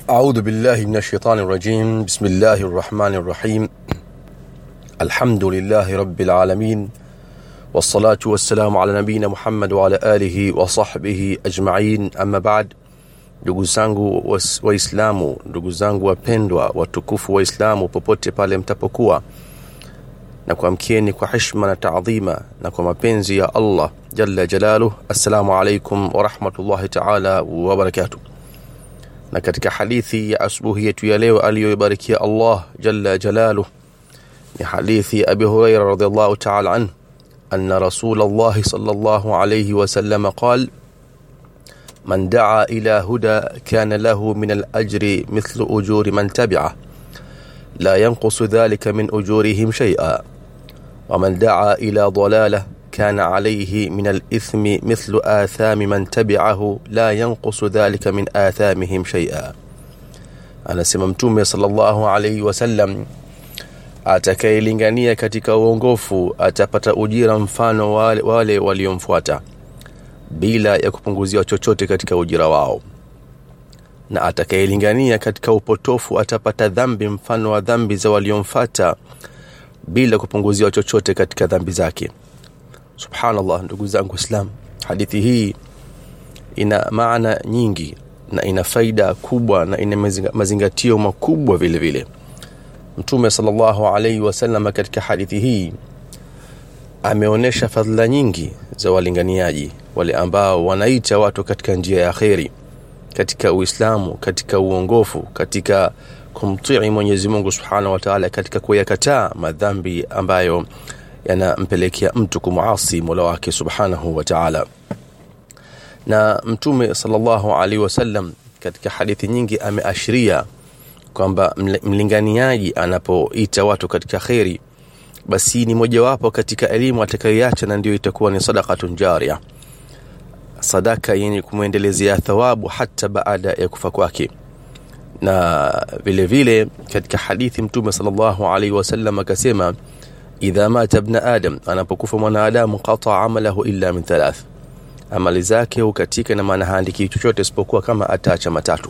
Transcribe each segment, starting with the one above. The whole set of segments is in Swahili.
أعوذ بالله من الشيطان الرجيم بسم الله الرحمن الرحيم الحمد لله رب العالمين والصلاة والسلام على نبينا محمد وعلى آله وصحبه أجمعين أما بعد ndugu zangu was- waislamu ndugu zangu wapendwa watukufu waislamu popote pale mtapokuwa na kuamkieni kwa heshima na taadhima na kwa mapenzi ya allah jalla jalaluh assalamu alaikum warahmatullahi taala wabarakatuh na katika hadithi ya asubuhi yetu ya leo aliyoibarikia Allah jalla jalaluh ni hadithi ya Abi Huraira radhiallahu ta'ala anhu anna Rasul Allah sallallahu alayhi wa sallam qala من دعا إلى هدى كان له من الأجر مثل أجور من تبعه لا ينقص ذلك من أجورهم شيئا ومن دعا إلى ضلالة كان عليه من الإثم مثل آثام من تبعه لا ينقص ذلك من آثامهم شيئا anasema mtume sallallahu alaihi wasallam atakayelingania katika uongofu atapata ujira mfano wale, wale waliomfuata bila ya kupunguziwa chochote katika ujira wao na atakayelingania katika upotofu atapata dhambi mfano wa dhambi za waliomfata bila kupunguziwa chochote katika dhambi zake subhanallah ndugu zangu islam hadithi hii ina maana nyingi na ina faida kubwa na ina mazinga- mazingatio makubwa vile vile mtume sallallahu alaihi wasallam katika hadithi hii ameonyesha fadhila nyingi za walinganiaji wale ambao wanaita watu katika njia ya kheri katika uislamu katika uongofu katika kumtii mwenyezi mungu subhanahu wa taala katika kuyakataa madhambi ambayo yanampelekea mtu kumuasi mola wake subhanahu wa taala na mtume sallallahu alaihi wasallam katika hadithi nyingi ameashiria kwamba mle- mlinganiaji anapoita watu katika kheri basi ni mojawapo katika elimu atakayoiacha na ndio itakuwa ni sadakatun jaria sadaka yenye kumwendelezea thawabu hata baada ya kufa kwake na vile vile katika hadithi mtume sallallahu alaihi wasallam akasema idha mata ibn adam anapokufa mwanadamu qata amalahu illa min thalath amali zake hukatika na maana haandiki chochote isipokuwa kama ataacha matatu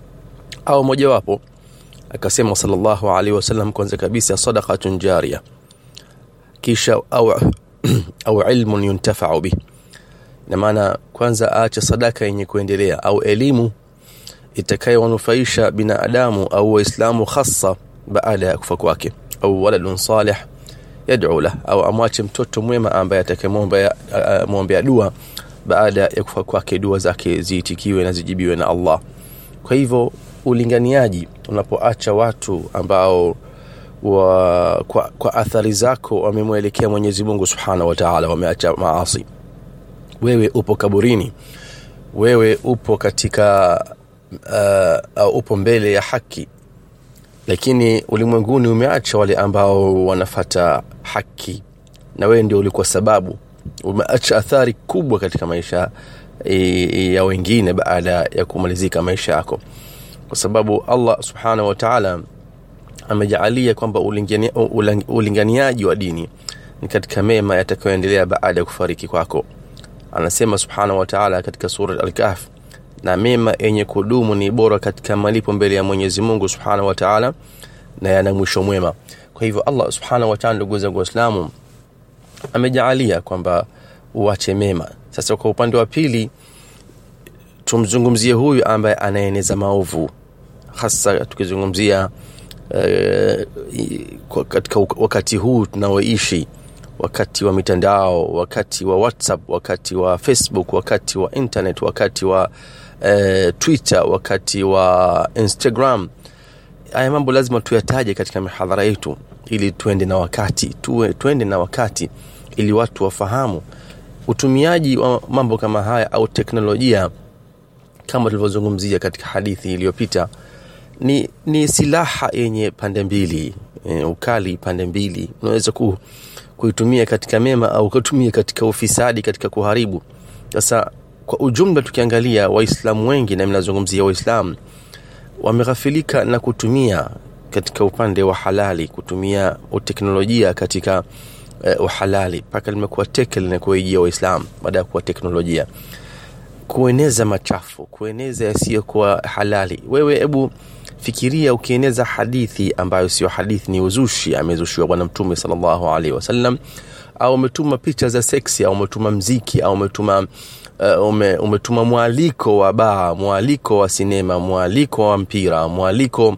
au mojawapo akasema sallallahu alaihi wasallam kwanza kabisa sadaqatun jaria kisha au au ilmun yuntafa'u bih na maana kwanza aache sadaka yenye kuendelea au elimu itakayowanufaisha binadamu au waislamu hasa baada ya kufa kwake au waladun salih yad'u lah au amwache mtoto mwema ambaye atakayemwombea uh, mwombea dua baada ya kufa kwake dua zake ziitikiwe na zijibiwe na Allah kwa hivyo ulinganiaji unapoacha watu ambao wa, kwa, kwa athari zako wamemwelekea Mwenyezi Mungu Subhanahu wa Ta'ala wameacha maasi wewe upo kaburini wewe upo katika uh, au upo mbele ya haki lakini ulimwenguni umeacha wale ambao wanafata haki na wewe ndio ulikuwa sababu umeacha athari kubwa katika maisha e, ya wengine baada ya kumalizika maisha yako kwa sababu Allah subhanahu wa ta'ala amejaalia kwamba ulingania- ulang- ulinganiaji wa dini ni katika mema yatakayoendelea baada ya kufariki kwako anasema subhanahu wa ta'ala katika sura al-kahf na mema yenye kudumu ni bora katika malipo mbele ya Mwenyezi Mungu subhanahu wa ta'ala na yana mwisho mwema kwa hivyo Allah subhanahu wa ta'ala ndugu zangu waislamu amejaalia kwamba uache mema sasa kwa upande wa pili tumzungumzie huyu ambaye anaeneza maovu hasa tukizungumzia eh, i- kwa- katika uk- wakati huu tunaoishi wakati wa mitandao wakati wa whatsapp wakati wa facebook wakati wa internet wakati wa eh, twitter wakati wa instagram haya mambo lazima tuyataje katika mihadhara yetu ili tuende na wakati tuwe, tuende na wakati ili watu wafahamu utumiaji wa mambo kama haya au teknolojia kama tulivyozungumzia katika hadithi iliyopita ni, ni silaha yenye pande mbili e, ukali pande mbili unaweza ku, kuitumia katika mema au kutumia katika ufisadi katika kuharibu sasa kwa ujumla tukiangalia waislamu wengi na mnazungumzia waislamu wameghafilika na kutumia katika upande wa halali kutumia teknolojia katika uh, uhalali mpaka limekuwa teke linakuwaijia waislamu baada ya kuwa teknolojia kueneza machafu kueneza yasiyokuwa halali wewe hebu fikiria ukieneza hadithi ambayo sio hadithi ni uzushi amezushiwa bwana mtume sallallahu alaihi wasallam au umetuma picha za seksi au umetuma mziki au umetuma uh, ume, umetuma mwaliko wa baa mwaliko wa sinema mwaliko wa mpira mwaliko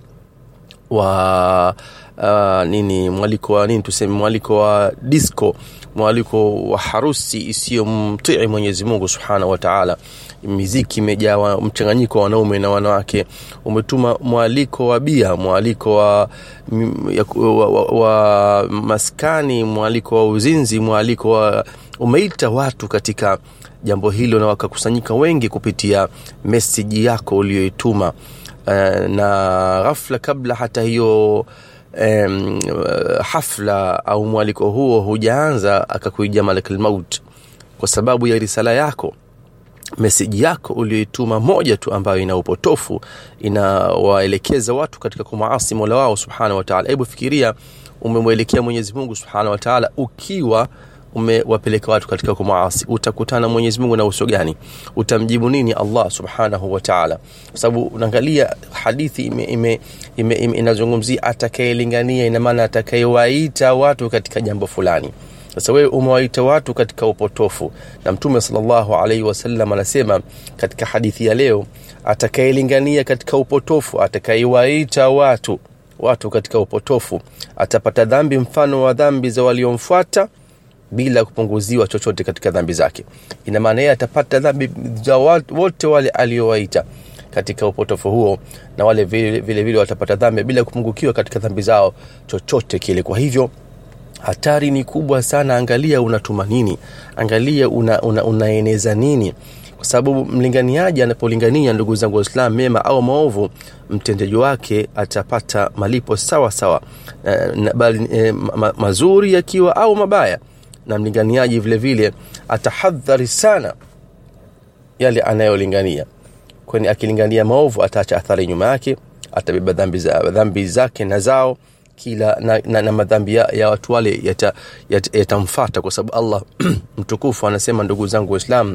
wa uh, nini mwaliko wa nini tuseme mwaliko wa disco mwaliko wa harusi isiyomtii mwenyezi mungu subhanahu wa taala miziki imejaa mchanganyiko wa wanaume na wanawake umetuma mwaliko wa bia mwaliko wa, ya, wa, wa, wa maskani mwaliko wa uzinzi mwaliko wa umeita watu katika jambo hilo na wakakusanyika wengi kupitia meseji yako uliyoituma uh, na ghafla kabla hata hiyo um, hafla au mwaliko huo hujaanza akakuija malak lmaut kwa sababu ya risala yako meseji yako uliyoituma moja tu ambayo ina upotofu inawaelekeza watu katika kumaasi mola wao subhanahu wataala hebu fikiria umemwelekea mwenyezi mungu subhanahu wataala ukiwa umewapeleka watu katika kumaasi utakutana mwenyezi mungu na uso gani utamjibu nini allah subhanahu wataala kwa sababu unaangalia hadithi ime, ime, ime, ime, inazungumzia atakayelingania inamaana atakayewaita watu katika jambo fulani sasa wewe umewaita watu katika upotofu na mtume salllahu alaihi wasallam anasema katika hadithi ya leo atakayelingania katika upotofu atakayewaita watu watu katika upotofu atapata dhambi mfano wa dhambi za waliomfuata bila kupunguziwa chochote katika dhambi zake ina maana yeye atapata dhambi za wote wale aliowaita katika upotofu huo na wale vile vile, vile watapata dhambi bila kupungukiwa katika dhambi zao chochote kile kwa hivyo hatari ni kubwa sana angalia unatuma nini angalia una, una, unaeneza nini kwa sababu mlinganiaji anapolingania ndugu zangu waislam mema au maovu mtendaji wake atapata malipo sawa sawa e, bali e, ma, mazuri yakiwa au mabaya na mlinganiaji vile vile atahadhari sana yale anayolingania kwani akilingania maovu ataacha athari nyuma yake atabeba dhambi, za, dhambi zake na zao kila na, na, na madhambi ya, ya watu wale yatamfata yata, yata kwa sababu allah mtukufu anasema ndugu zangu waislam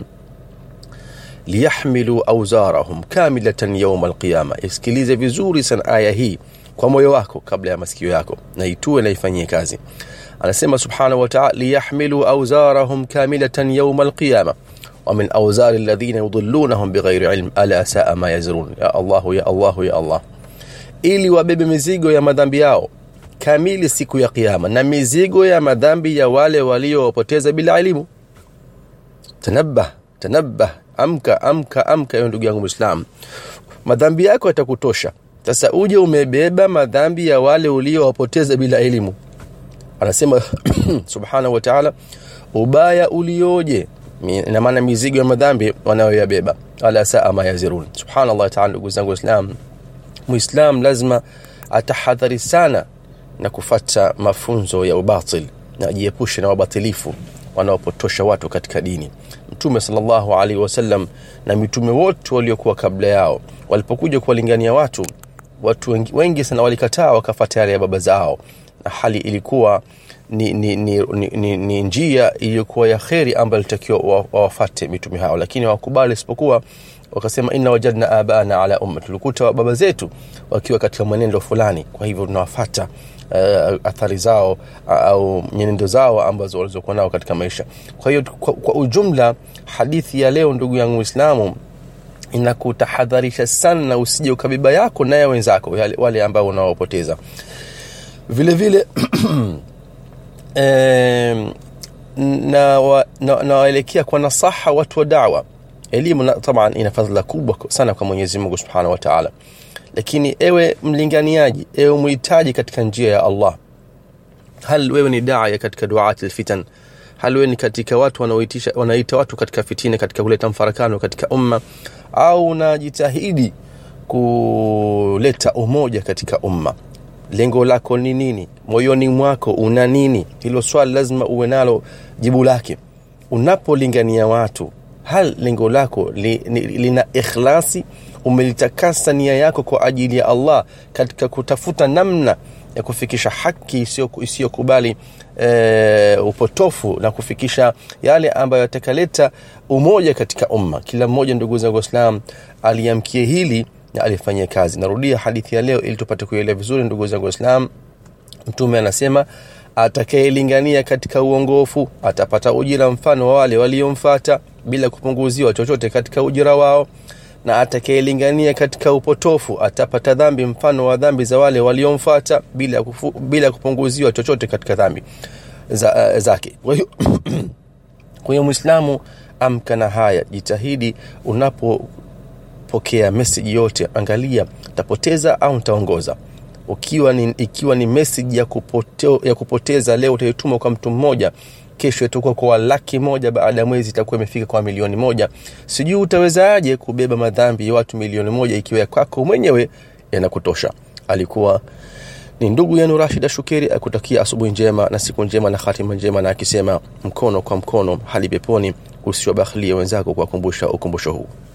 liyahmilu auzarahum kamilatan yauma alqiyama isikilize vizuri sana aya hii kwa moyo wako kabla ya masikio yako na itue na ifanyie kazi anasema subhanahu wataala liyahmilu auzarahum kamilatan yauma alqiyama ومن أوزار الذين يضلونهم بغير علم ألا ساء ما يزرون يا الله يا الله يا الله ili wabebe mizigo ya madhambi yao kamili siku ya kiyama na mizigo ya madhambi ya wale waliowapoteza bila elimu tanabah tanabah amka amka amka hiyo ndugu yangu mwislam madhambi yako yatakutosha sasa uje umebeba madhambi ya wale uliowapoteza bila elimu anasema subhanahu wa ta'ala ubaya ulioje ina maana mizigo ya madhambi wanayoyabeba ala saa ma yazirun subhanallah ta'ala ndugu zangu waislam muislam lazima atahadhari sana na kufata mafunzo ya ubatil na ajiepushe na wabatilifu wanaopotosha watu katika dini mtume salllahu alaihi wasallam na mitume wote waliokuwa kabla yao walipokuja kuwalingania watu watu wengi, wengi sana walikataa wakafata yale ya baba zao na hali ilikuwa ni, ni, ni, ni, ni, ni njia iliyokuwa ya kheri ambayo ilitakiwa wawafate mitume hao lakini hawakubali isipokuwa wakasema inna wajadna abana ala umma tulikuta baba zetu wakiwa katika mwenendo fulani kwa hivyo tunawafata uh, athari zao uh, au nyenendo zao ambazo walizokuwa nao katika maisha kwa hiyo kwa, kwa ujumla hadithi ya leo ndugu yangu islamu inakutahadharisha sana na usije ukabeba yako naye wenzako wale, wale ambao unaopoteza vile vile eh, na nawaelekea na, na kwa nasaha watu wa dawa elimu taban ina fadhila kubwa sana kwa mwenyezi mungu subhanahu wa taala lakini ewe mlinganiaji ewe muhitaji katika njia ya allah hal wewe ni daya katika duati lfitan hal wewe ni katika watu wanaoitisha wanaita watu katika fitina katika kuleta mfarakano katika umma au unajitahidi kuleta umoja katika umma lengo lako ni nini moyoni mwako una nini hilo swali lazima uwe nalo jibu lake unapolingania watu hal lengo lako li, li, lina ikhlasi umelitakasa nia yako kwa ajili ya allah katika kutafuta namna ya kufikisha haki isiyokubali e, upotofu na kufikisha yale ambayo yatakaleta umoja katika umma kila mmoja ndugu zangu waislam aliamkie hili na alifanyia kazi narudia hadithi ya leo ili tupate kuelewa vizuri ndugu zangu waislam mtume anasema atakayelingania katika uongofu atapata ujira mfano wa wale waliomfata bila kupunguziwa chochote katika ujira wao na atakayelingania katika upotofu atapata dhambi mfano wa dhambi za wale waliomfata bila, kufu, bila kupunguziwa chochote katika dhambi za, uh, zake kwa hiyo mwislamu amka na haya jitahidi unapopokea meseji yote angalia tapoteza au ntaongoza ukiwa ni, ikiwa ni message ya, kupote, ya kupoteza leo utaituma kwa mtu mmoja kesho itakuwa kwa laki moja baada ya mwezi itakuwa imefika kwa milioni moja sijui utawezaje kubeba madhambi ya watu milioni moja ikiwa ya kwako mwenyewe yanakutosha alikuwa ni ndugu yenu rashida shukeri akutakia asubuhi njema na siku njema na hatima njema na akisema mkono kwa mkono hali peponi usiwabakhilie wenzako kwa kukumbusha ukumbusho huu